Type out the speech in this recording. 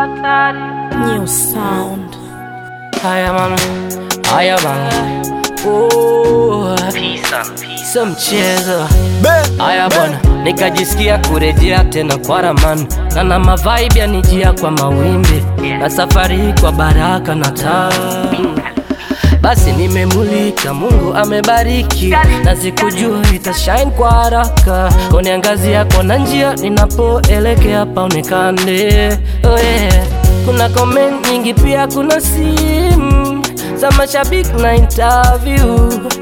New sound. Haya man, haya man. Oh, sio mchezo. Haya bwana, nikajisikia kurejea tena kwa ramani, na na mavibe yanijia kwa mawimbi, na safari hii kwa baraka na taa basi nimemulika, Mungu amebariki, na sikujua itashine kwa haraka. Uniangazia kona njia ninapoelekea paonekane. Oh yeah. Kuna comment nyingi, pia kuna simu za mashabiki na interview